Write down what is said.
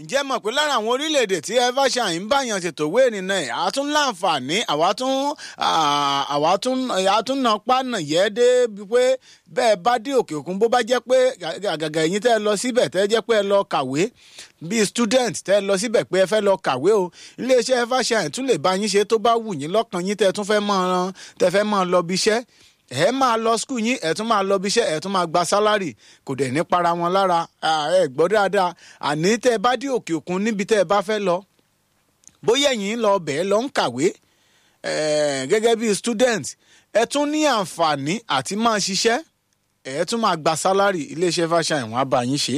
ǹjẹ́ mọ̀ pé lára àwọn orílẹ̀-èdè tí evershine ń báyàn ṣètò ìwé ìrìnnà ẹ̀ àá tún láǹfààní àwa tún àwa tún àá tún nà pánà yẹ́ dé pé bẹ́ẹ̀ bá dé òkè òkun bó bá jẹ́ pé àgàgà ẹ̀yin tẹ́ ẹ lọ síbẹ̀ tẹ́ ẹ jẹ́ pé ẹ lọ kàwé bíi student tẹ́ ẹ lọ síbẹ̀ pé ẹ fẹ́ lọ kàwé o iléeṣẹ́ evershine tún lè bá yín ṣe tó bá wù yín lọ́kàn yín tẹ́ ẹ tún fẹ́ mọ́ tẹ́ fẹ́ mọ́ lọ bí iṣẹ́ ẹ máa lọ skul yín ẹ tún máa lọ bí iṣẹ́ ẹ tún máa gba sálárì kò dẹ̀ ní para wọn lára ẹ gbọ́ dáadáa àní tẹ́ ẹ bá dé òkè òkun níbi tẹ́ ẹ bá fẹ́ lọ bóyá ẹ̀yin lọ bẹ̀ẹ́ lọ ń kàwé gẹ́gẹ́ bí student ẹ tún ní àǹfààní àti máa ṣiṣẹ́ ẹ tún máa gba sálárì iléeṣẹ́ fashion ìwọ̀n á bá yín ṣe